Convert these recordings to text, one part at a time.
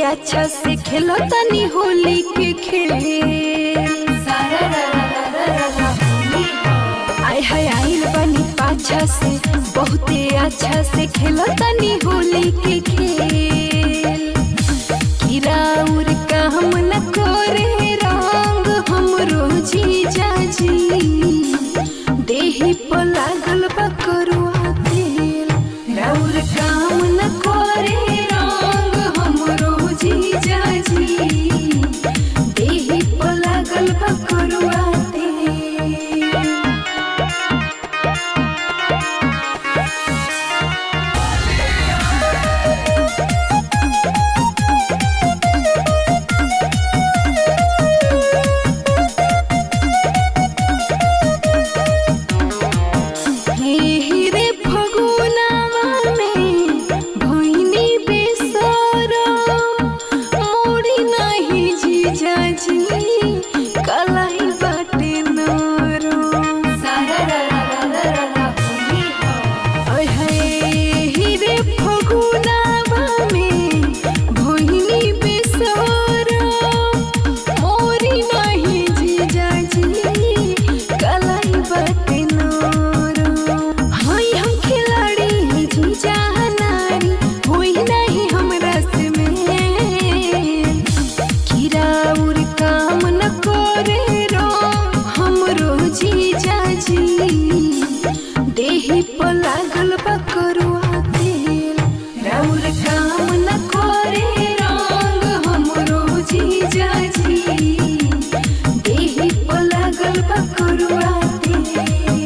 अच्छा से खेलो तनी होली के खेल आय हाय आइल बनी पाछा से बहुते अच्छा से खेलो तनी होली के खेल किराउर काम न करे रंग हमरो जीजा जी देही पर लागल बा करुआ तेल राउर काम न करे रंग हमरो जीजा जी देही पर लागल बा करुआ तेल हे रे फगुनावा में भइनी बेसरम मोरी नाही जीजाजी कलाई बाटे नरम ओय हे रे फगुनावा में भइनी बेसरम मोरी नाही जीजाजी कलाई बाटे नरम हई हम खिलाड़ी जीजा नारी होई नहीं हमरा से में किराउर काम न करे रो हमरो जीजा जी देही पर लागल बा करुआ तेल राउर काम न करे रंग हमरो जीजा जी देही पर लागल बा करुआ तेल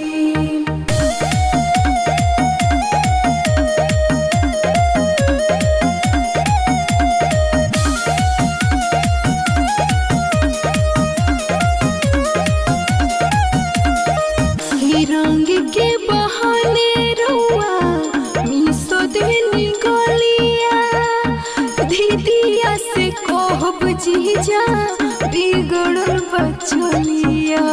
ही रंग के बहाने रुआ मिसो देनी गलिया दीदिया से कहब जीजा बिगड़ल बचलिया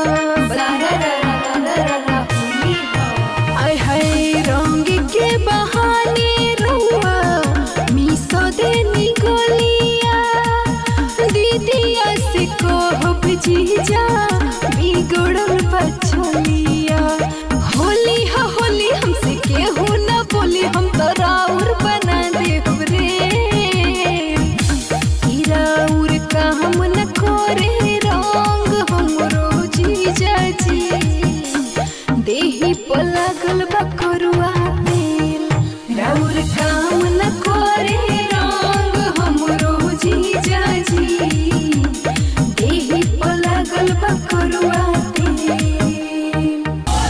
आय हाय रंग के बहाने रुआ मिसो देनी गलिया दीदिया से कहब जीजा बिगड़ल बचलिया होली हो होली हमसे केहू न बोली हम तो राउर बना देब रे राउर का हम न करे रंग हमरो जीजा जी देही पर लागल बा